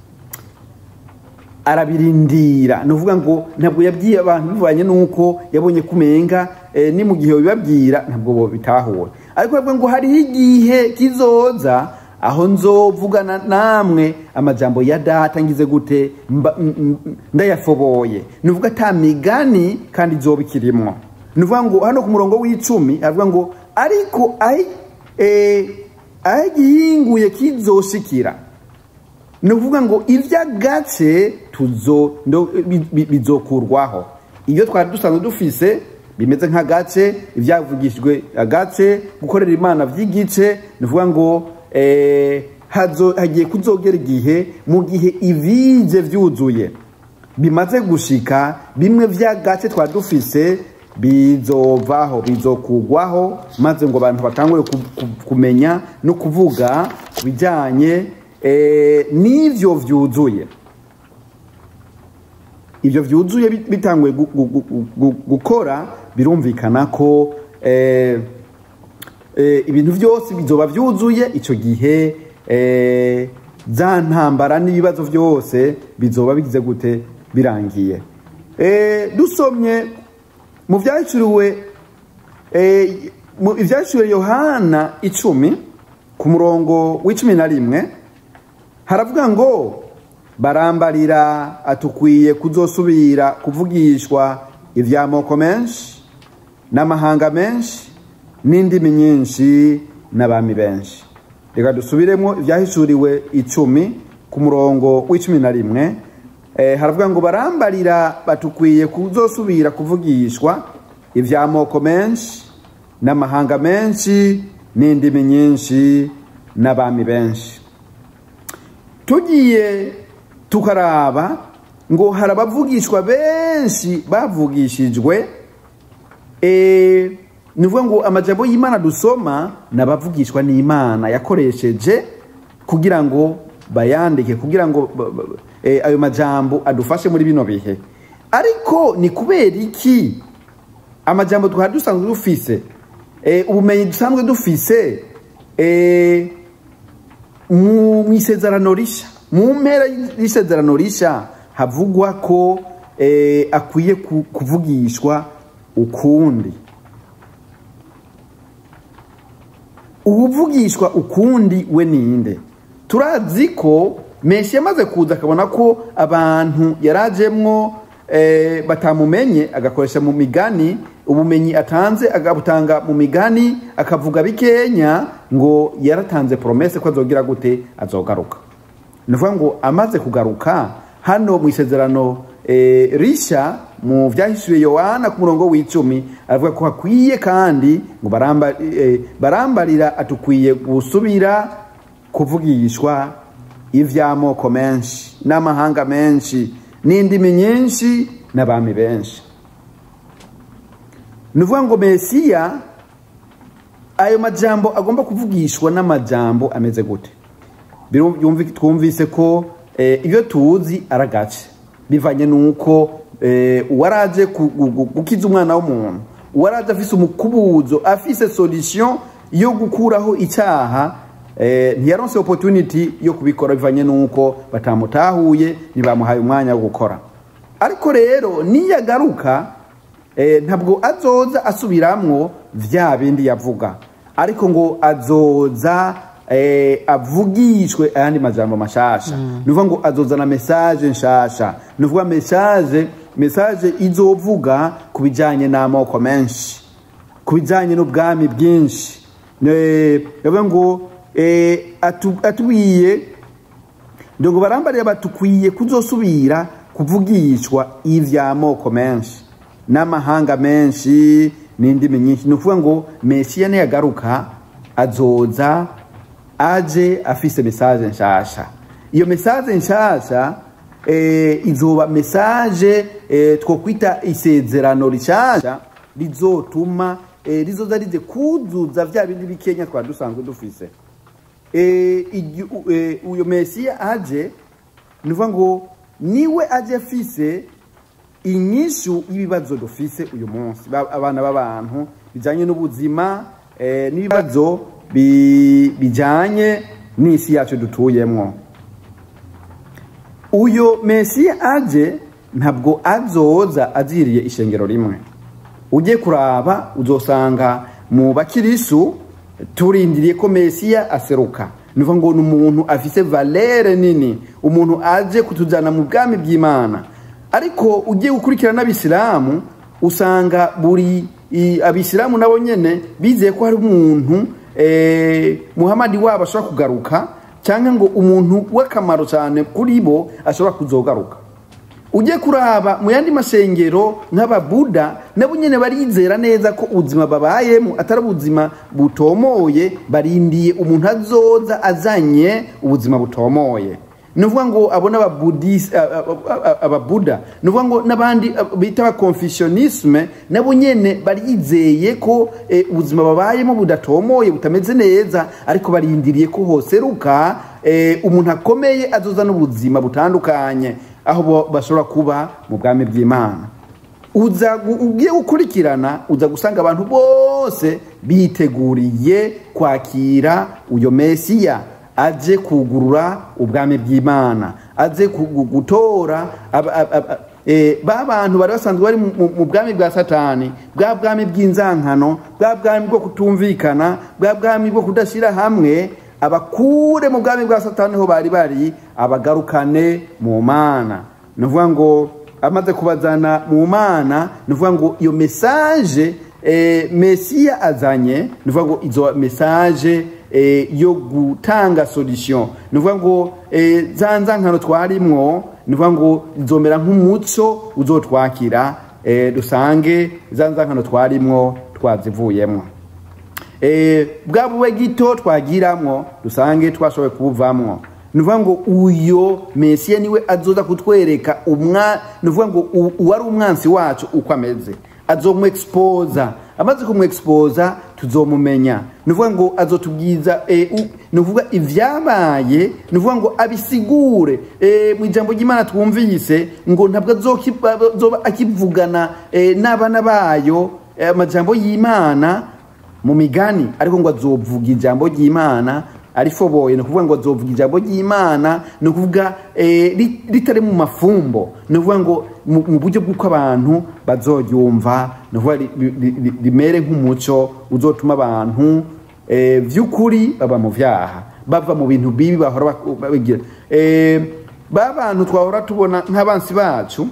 arabirindira ni ukuvuga ngo ntabwo yabwiye abantu bivanye n'uko yabonye kumenga eh, ni mu gihe bibabwira ntabwo bo bitahura ariko bavuga ngo hariho igihe kizoza aho nzovugana namwe amajambo ya data ngize gute mba- m- m- ndayafoboye ni ukuvuga ata migani kandi izoba ikirimwo ni ukuvuga ngo hano ku murongo w'icumi aravuga ngo ariko aho eh, aho igihinguye kizoshikira ni ukuvuga ngo iby'agace tuzo ndo- bi- bi- bizokurwaho iyo twari dusanzwe dufise bimeze nk'agace ibyavugishijwe agace gukorera imana by'igice ni ukuvuga ngo eh, hazo- hagiye kuzogera igihe mu gihe ibije byuzuye bimaze gushika bimwe by'agace twari dufise bizovaho bizokugwaho maze ngo abantu batangure ku- ku- kumenya no kuvuga ku bijyanye eh, n'ivyo vyuzuye ibyo byuzuye bit- bitanguye gu- gu- gu- gu- gukora birumvikana ko eh, eh, ibintu byose bizoba byuzuye icyo gihe eh, za ntambara n'ibibazo byose bizoba bigize gute birangiye Eh, dusomye mu byacuriwe eh, mu ibyacuriwe yohana icumi ku murongo w'icumi na rimwe haravuga ngo barambarira atukwiye kuzosubira kuvugishwa iby'amoko menshi n'amahanga menshi n'indimi nyinshi n'abami benshi reka dusubiremo ibyahishuriwe icumi ku murongo w'icumi na rimwe eh, haravuga ngo barambarira batukwiye kuzosubira kuvugishwa iby'amoko menshi n'amahanga menshi n'indimi nyinshi n'abami benshi tugiye tukaraba ngo hari abavugishwa benshi bavugishijwe eh, ni ukuvuga ngo amajambo y'imana dusoma ni abavugishwa n'imana yakoresheje kugira ngo bayandike kugira ngo ba- ba- eh, ayo majambo adufashe muri bino bihe ariko ni kubera iki amajambo twari dusanzwe dufise eh, ubumenyi dusanzwe dufise eh, mu mu isezerano risha mu mpera y'isezerano risha havugwa ko eh, akwiye ku- kuvugishwa ukundi ubuvugishwa ukundi we ninde turazi ko menshi yamaze kuza akabona ko abantu yarajemwo eh, batamumenye agakoresha mu migani ubumenyi atanze agabutanga mu migani akavuga bikenya ngo yaratanze promese ko azogira gute azogaruka ni ukuvuga ngo amaze kugaruka hano mu isezerano eh, risha mu byahishuye yohana ku murongo w'icumi aravuga ko hakwiye kandi ngo baramba, eh, barambarira atukwiye gusubira kuvugishwa ivy'amoko menshi n'amahanga menshi n'indimi nyinshi n'abami benshi ni ukuvuga ngo mesiya ayo majambo agomba kuvugishwa n'amajambo ameze gute Biru- yumvi- twumvise ko eh, iyo tuzi ari agace bivanye n'uko eh, uwaraje ku- gu- gu- gukiza umwana w'umuntu uwaraje afise umukubuzo afise solution yo gukuraho icyaha eh, ntiyaronse opportunity yo kubikora bivanye n'uko batamutahuye ntibamuhaye umwanya wo gukora ariko rero niyagaruka eh, ntabwo azoza asubiramwo vya bindi yavuga ariko ngo azoza eh, avugishwe ayandi majambo mashasha mm. nuvuga ngo azozana message nshasha nuvuga message message izovuga ku bijanye n'amoko menshi ku bijanye n'ubwami bwinshi Eh, yavuga ngo eh, atu- atubwiye ngo barambariye batukwiye kuzosubira kuvugishwa ivy'amoko menshi n'amahanga menshi n'indimi nyinshi ni ukuvuga ngo mesiya niyagaruka azoza aje afise mesaje nshasha iyo mesaje nshasha eh, izoba mesaje eh, twokwita isezerano rishasha rizotuma eh, rizoza rize kuzuza vya bindi bikenya twari dusanzwe dufise eh, igi- u- eh, uyo mesiya aje ni ukuvuga ngo niwe aje afise inyishu y'ibibazo dufise uyu munsi Ba- abana b'abantu bijanye n'ubuzima eh, n'ibibazo bi- bijanye n'isi yacu dutuyemwo uyo mesiya aje ntabwo azoza aziriye ishengero rimwe ujye kuraba uzosanga mu bakirisu turindiriye ko mesiya aseruka ni ukuvuga ngo ni umuntu afise valere nini umuntu aje kutujyana mu bwami bw'imana ariko ugiye gukurikira n'abisilamu usanga buri i- abisilamu nabo nyene bizeye ko hari umuntu eh, muhamadi wabo ashobora kugaruka cyangwa ngo umuntu w'akamaro cyane kuri bo ashobora kuzogaruka ujye kuraba mu yandi mashengero nk'ababuda nabo nyine barizera neza ko ubuzima babayemo atari ubuzima butomoye barindiye umuntu azoza azanye ubuzima butomoye ni ukuvuga ngo abo n'ababudisi ababuda ni ukuvuga ngo n'abandi ah, bita abakonfessionisme nabo nyene barizeye ko eh, ubuzima babayemo budatomoye butameze neza ariko barindiriye ko hoseruka eh, umuntu akomeye azoza n'ubuzima butandukanye aho bo bashobora kuba mu bwami bw'imana uza gu- ugiye gukurikirana uza gusanga abantu bose biteguriye kwakira uyo mesiya aje kugurura ubwami bw'imana aje kugu- gutora aba- aba- aba- eh, ba bantu bari basanzwe bari mu- mu- mu bwami bwa satani bwa bwami bw'inzankano bwa bwami bwo kutumvikana bwa bwami bwo kudashyira hamwe abakure mu bwami bwa satani ho bari bari abagarukane mu mana ni ukuvuga ngo amaze kubazana mu mana ni ukuvuga ngo iyo mesaje eh, mesiya azanye ni ukuvuga ngo izo mesaje eh, yo gutanga solution ni ukuvuga ngo eh, za nzankano twarimwo ni ukuvuga ngo izomera nk'umuco uzotwakira eh, dusange za nzankano twarimwo twazivuyemwo eh, bwa bube gito twagiramwo dusange twashoboye kubuvamwo ni ukuvuga ngo uyo mesiya niwe azoza kutwereka umwa ni ukuvuga ngo u- uwari umwansi wacu uko ameze azomwexposa amaze kumwexposa tuzomumenya ni ukuvuga ngo azotubwiza eh, u- ni ukuvuga ivyabaye ni ukuvuga ngo abisigure eh, mu ijambo ry'imana twumvise ngo ntabwo azoki- azoba akivugana eh, n'abana bayo eh, amajambo y'imana mu migani ariko ngo azovuga ijambo ry'imana arifoboye ni ukuvuga ngo azovuga ijambo ry'imana ni ukuvuga eh, ri- ritari mu mafumbo ni ukuvuga ngo mu mu buryo bw'uko abantu bazoryumva ni ukuvuga ri- ri- ri- rimere nk'umuco uzotuma abantu eh, vy'ukuri baba mu vyaha bava mu bintu bibi bahora bak- babigira Eh, ba bantu twahora tubona nk'abansi bacu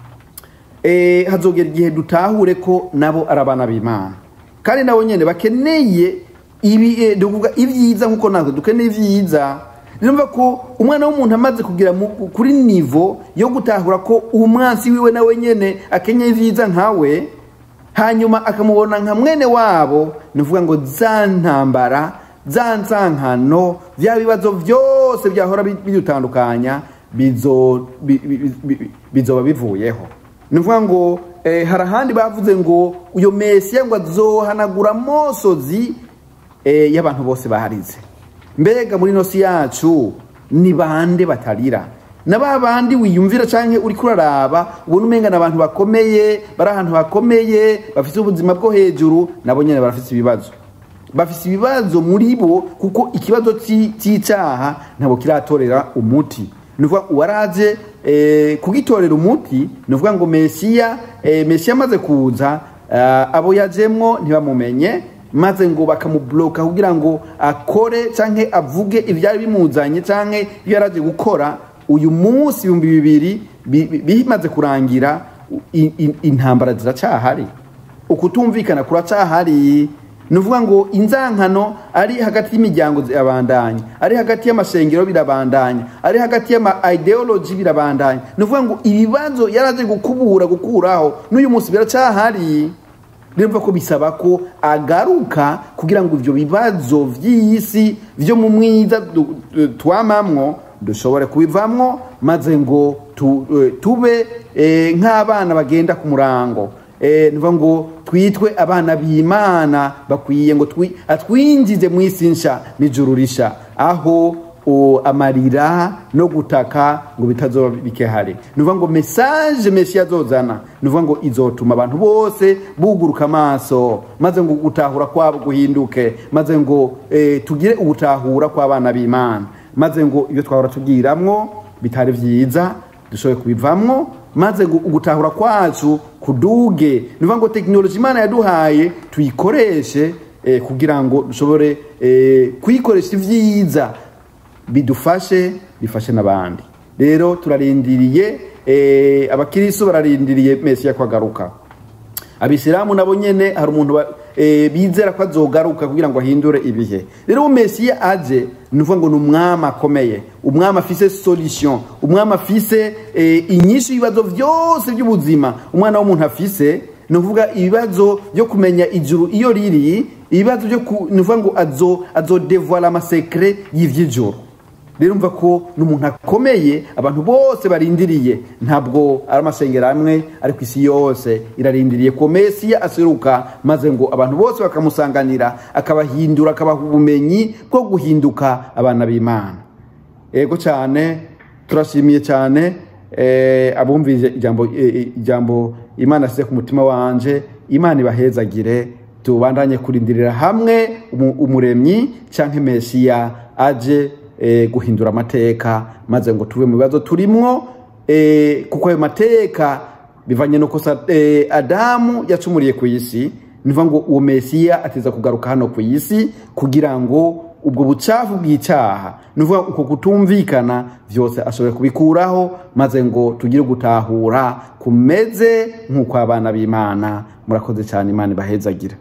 eh, hazogera igihe dutahure ko nabo ari abana b'imana kandi nabo nyene bakeneye ibi eh, duvuga ibyiza nkuko natwe dukeneye ibyiza numva ko umwana w'umuntu amaze kugira mu- kuri nivo yo gutahura ko umwansi wiwe nawe nyene akenyeye ibyiza nkawe hanyuma akamubona nka mwene wabo ni ukuvuga ngo za ntambara za nsankano bya bibazo byose byahora bi- bidutandukanya bizo- bi- bi- bi- bizoba bivuyeho ni ukuvuga ngo eh, hari ahandi bavuze ngo uyo mesiya ngo azohanagura amosozi eh, y'abantu bose baharize mbega muri nosi yacu ni bande batarira na ba bandi wiyumvira canke uri kuraraba ubona umenga ni abantu bakomeye bari ahantu hakomeye bafite ubuzima bwo hejuru nabo nyene barafite ibibazo bafite ibibazo muri bo kuko ikibazo ci- c'icaha ntabwo kiratorera umuti ni ukuvuga uwaraje eh, kugitorera umuti ni ukuvuga ngo mesiya eh, mesiya amaze kuza eh, abo yajemwo ntibamumenye maze ngo bakamubuloka kugira ngo akore canke avuge ivyari bimuzanye canke ibyo yaraje gukora uyu munsi ibihumbi bibiri bi- bi- bimaze kurangira i- i- intambara ziracahari ukutumvikana kuracahari ni ukuvuga ngo inzankano ari hagati y'imiryango zirabandanya ari hagati y'amashengero birabandanya ari hagati y'ama ideology birabandanya ni ukuvuga ngo ibibazo yaraje gukubura gukuraho n'uyu munsi biracahari rero ko bisaba ko agaruka kugira ngo ibyo bibazo by'isi byo mu mwiza du- du- twamamwo dushobore kubivamwo maze ngo tu- eh, tube eh, nk'abana bagenda ku murango Eh, nivuga ngo twitwe abana b'imana bakwiye ngo twi- atwinjize mu isi nsha n'ijuru risha aho o, amarira no gutaka ngo bitazoba bikehari nuvuga ngo message mesiya azozana nuvuga ngo izotuma abantu bose buguruka amaso maze ngo gutahura kwabo guhinduke maze ngo eh, tugire ubutahura kw'abana b'imana maze ngo ibyo twahora tubwiramwo bitari vyiza dushoboye kubivamwo maze ngo ugutahura kwacu kuduge nuvuga ngo tekinoloji imana yaduhaye tuyikoreshe eh, kugira ngo dushobore eh, kuyikoresha ivyiza bidufashe bifashe n'abandi rero turarindiriye eh, abakiristo bararindiriye mesiya kwagaruka abisilamu nabo nyene hari umuntu ba- eh, bizera ko azogaruka kugira ngo ahindure ibihe rero uwo mesiya aje ni ukuvuga ngo ni umwami akomeye umwami afise solution umwami afise eh, inyishu y'ibibazo byose by'ubuzima umwana w'umuntu afise ni ukuvuga ibibazo byo kumenya ijuru iyo riri ibibazo byo ku- ni ukuvuga ngo azo azodevoila amasekre y'ivy'ijuru rero umva ko ni umuntu akomeye abantu bose barindiriye ntabwo ari amasengero amwe ari ku isi yose irarindiriye ko mesiya aseruka maze ngo abantu bose bakamusanganira akabahindura akabaha ubumenyi bwo guhinduka abana b'imana ego cyane turashimiye cyane eh, abumvise ijambo eh, ijambo imana asize ku mutima wanje imana ibahezagire tubandanye kurindirira hamwe umu- umuremyi cyangwa mesiya aje eh, guhindura amateka maze ngo tuve mu bibazo turimwo eh, kuko ayo mateka bivanye nuko sa- eh, adamu yacumuriye ku isi nivuga ngo uwo mesiya ateza kugaruka hano ku isi kugira ngo ubwo bucafu bw'icyaha nivuga uko kutumvikana byose ashobora kubikuraho maze ngo tugire gutahura kumeze nk'uko abana b'imana murakoze cyane imana ibahezagira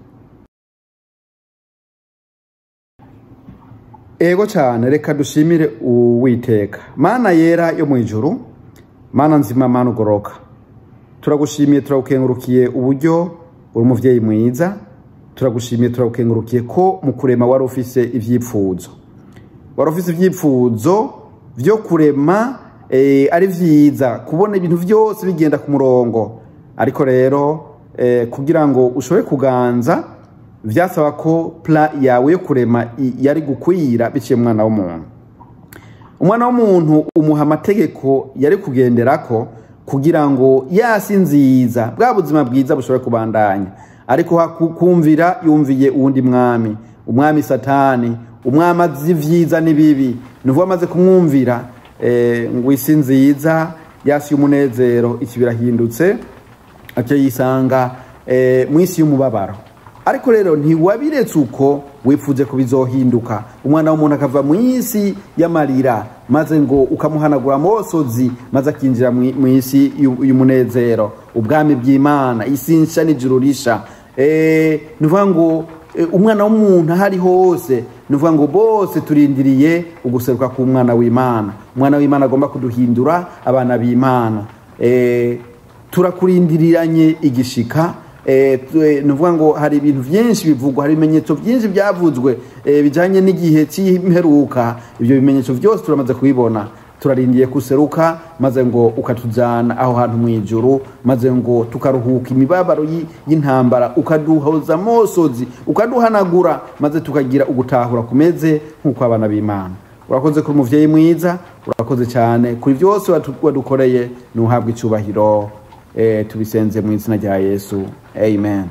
ego cyane reka dushimire uwiteka mana yera yo mu ijuru mana nzima mana ugoroka turagushimiye turagukengurukiye uburyo uri umubyeyi mwiza turagushimiye turagukengurukiye ko mu kurema wari ufise ivyipfuzo wari ufise ivyipfuzo vyo kurema eh, ari vyiza kubona ibintu vyose bigenda ku murongo ariko rero eh, kugira ngo ushobore kuganza vyasaba ko pla yawe yo kurema i- yari gukwira biciye mu mwana w'umuntu umwana w'umuntu umuha amategeko yari kugenderako kugira ngo yasi nziza bwa buzima bwiza bushobore kubandanya ariko haku- kumvira yumviye uwundi mwami umwami satani umwami azi vyiza n'ibibi nuvuga amaze kumwumvira eh, ngo isi nziza yasi y'umunezero iki birahindutse aca yisanga eh, mu isi y'umubabaro ariko rero ntiwabiretse uko wipfuze ko bizohinduka umwana w'umuntu akava mu isi y'amarira maze ngo ukamuhanagura amosozi maze akinjira mu mu isi y'u- y'umunezero ubwami bw'imana isi nsha n'ijuru risha Eh, ni ukuvuga ngo eh, umwana w'umuntu aho ari hose ni ukuvuga ngo bose turindiriye uguseruka k'umwana w'imana umwana w'imana agomba kuduhindura abana b'imana Eh, turakurindiriranye igishika eh, tu- eh, ni ukuvuga ngo hari ibintu byinshi bivugwa hari ibimenyetso byinshi byavuzwe eh, bijyanye n'igihe cy'imperuka ibyo bimenyetso byose turamaze kubibona turarindiye kuseruka maze ngo ukatujyana aho hantu mu ijuru maze ngo tukaruhuka imibabaro y'i- y'intambara ukaduhoza amosozi ukaduhanagura maze tukagira ugutahura kumeze nk'uko abana b'imana urakoze kuri umuvyeyi mwiza urakoze cyane kuri byose watu- wadukoreye nuhabwa icyubahiro eh, tubisenze mu izina rya yesu amen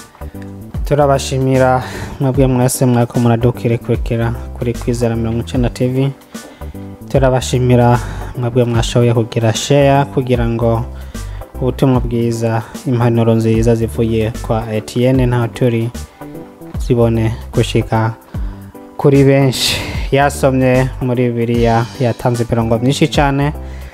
turabashimira mwebwe mwese mwako muradukirekurikira kuri kwizera mirongo icenda tv turabashimira mwebwe mwashoboye kugira share kugira ngo ubutumwa bwiza impanuro nziza zivuye kwa etienne ntaho turi zibone gushika kuri benshi yasomye muri bibiliya yatanze imirongo myinshi cyane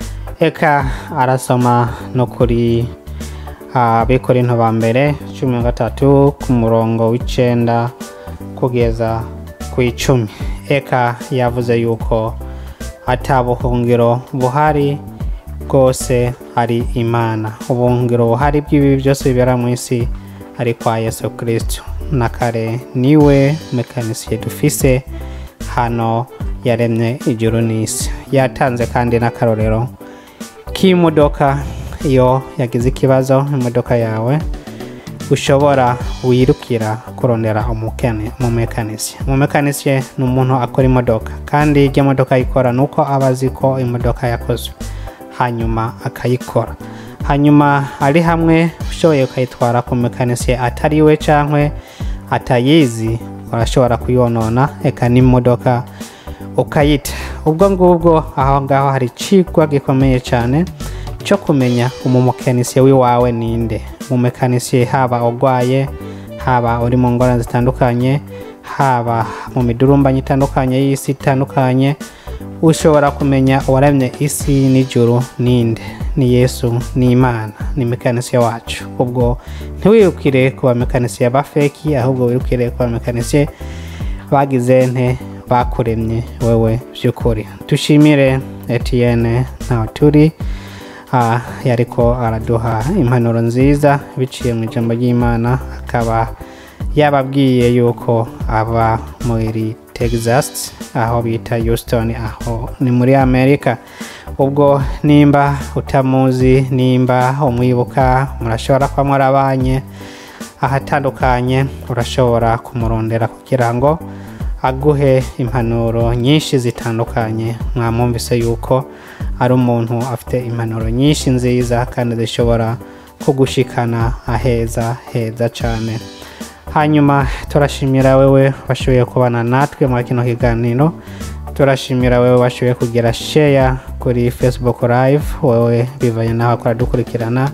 eka arasoma no kuri abikorinto ba mbere cumi na gatatu ku murongo w'icenda kugeza ku icumi eka yavuze yuko ata buhungiro buhari bwose ari imana ubuhungiro buhari bw'ibibi byose bibera mu isi ari kwa yesu kristo na kare niwe mekanisiye dufise hano yaremye ijuru n'isi yatanze kandi n'akarorero k'imodoka iyo yagize ikibazo imodoka yawe ushobora wirukira kurondera umukene umumekanisiye umumekanisiye ni umuntu akora imodoka kandi ibyo imodoka ayikora ni uko aba azi ko imodoka yakozwe hanyuma akayikora hanyuma ari hamwe ushoboye ukayitwara ku mekanisiye atari we cyangwa atayizi urashobora kuyonona eka n'imodoka ukayita ubwo ngubwo aho ngaho hari icigwa gikomeye cyane cyo kumenya umumekanisiye w'iwawe ninde umumekanisiye haba urwaye haba uri mu ngorane zitandukanye haba mu midurumbanyi itandukanye y'isi itandukanye ushobora kumenya uwaremye isi n'ijuru ninde ni yesu ni imana ni mekanisiye wacu ubwo ntiwirukire ku bamekanisiye ba feki ahubwo wirukire ku bamekanisiye bagize nte bakuremye wewe by'ukuri dushimire etienne ntaho turi Ah, yariko araduha impanuro nziza biciye mu ijambo ry'imana akaba yababwiye yuko aba muri texas aho bita houston aho ni muri amerika ubwo nimba utamuzi nimba umwibuka murashobora kuba mwarabanye ahatandukanye urashobora kumurondera kugira ngo aguhe impanuro nyinshi zitandukanye mwamwumvise yuko ari umuntu afite impanuro nyinshi nziza kandi zishobora kugushikana aheza heza cyane hanyuma turashimira wewe washoboye kubana natwe muri kino kiganiro turashimira wewe washoboye kugira share kuri facebook live wewe bivanye naho akora dukurikirana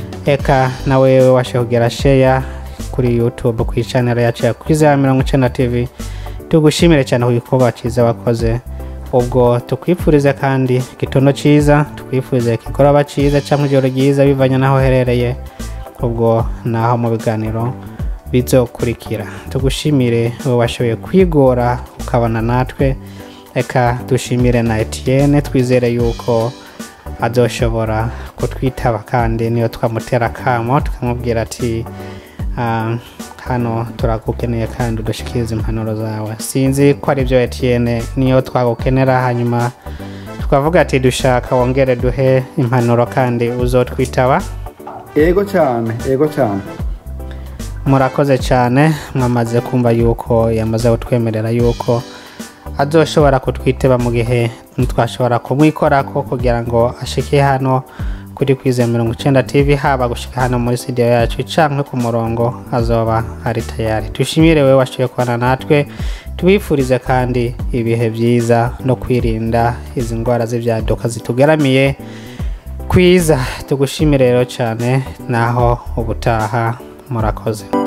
eka na wewe washoboye kugira share kuri youtube ku channel yacu ya kwizera mirongo icenda tv tugushimire cyane ku gikorwa cyiza wakoze ubwo tukwifurize kandi igitondo cyiza tukwifurize ikigoroba cyiza cyangwa ijoro ryiza bivanye n'aho uherereye ubwo naho mu biganiro bizokurikira tugushimire wowe washoboye kwigora ukabana natwe reka dushimire na etienne twizere yuko azoshobora kutwitaba kandi niyo twamutera akamo tukamubwira ati Ah, hano turagukeneye kandi udushikirize impanuro zawe sinzi ko ari byo etienne niyo twagukenera hanyuma twavuga ati dushaka wongere duhe impanuro kandi uzotwitaba ego cyane ego cyane murakoze cyane mwamaze kumva yuko yamaze kutwemerera yuko azoshobora kutwiteba mu gihe ntitwashobora kumwikorako kugira ngo ashike hano kuri kwize mirongo icyenda tv haba gushika hano muri studio yacu canke ku murongo azoba ari tayari tushimire wewe washoboye kubana natwe tubifurize kandi ibihe byiza no kwirinda izi ndwara z'ibyaduka zitugaramiye kwiza tugushimire rero cyane naho ubutaha murakoze